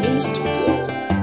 B Studio.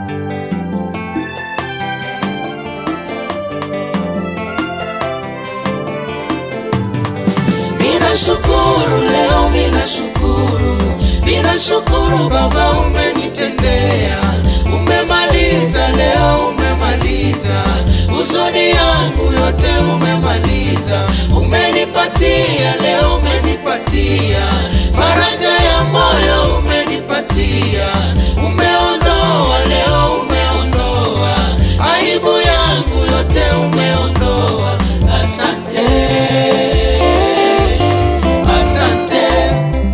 Mina shukuru leo, mina shukuru, mina shukuru Baba, umenitendea, umemaliza leo, umemaliza huzuni yangu yote, umemaliza, umenipatia leo, umenipatia faraja ya moyo, umenipatia, umeondoa leo, umeondoa aibu yangu yote, umeondoa. Asante. Asante,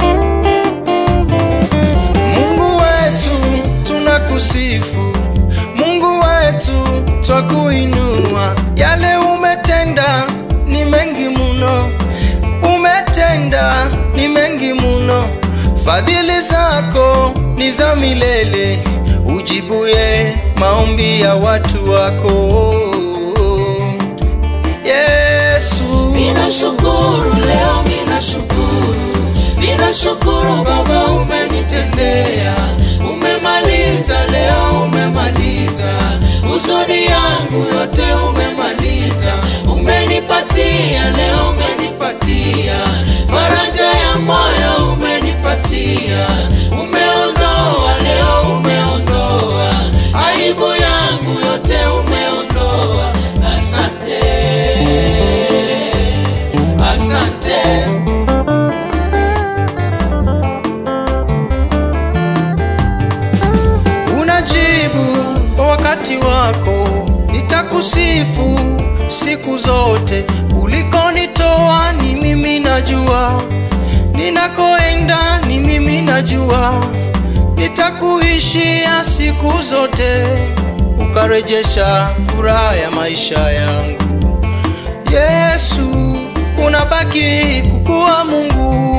Mungu wetu tunakusifu, Mungu wetu twakuinua. Yale umetenda ni mengi muno, umetenda ni mengi muno. Fadhili zako ni za milele, ujibuye maombi ya watu wako Yesu. mina shukuru leo, mina shukuru, mina shukuru Baba, umenitendea, umemaliza leo, umemaliza huzuni yangu yote, umemaliza, umenipatia leo, umenipatia faraja ya moyo, umenipatia, umeondoa leo, umeondoa aibu yangu yote, umeondoa. Asante, asante. unajibu kwa wakati wako, nitakusifu siku zote. Ulikonitoa ni mimi najua, ninakoenda ni mimi najua, nitakuishia siku zote, ukarejesha furaha ya maisha yangu. Yesu, unabaki kukuwa Mungu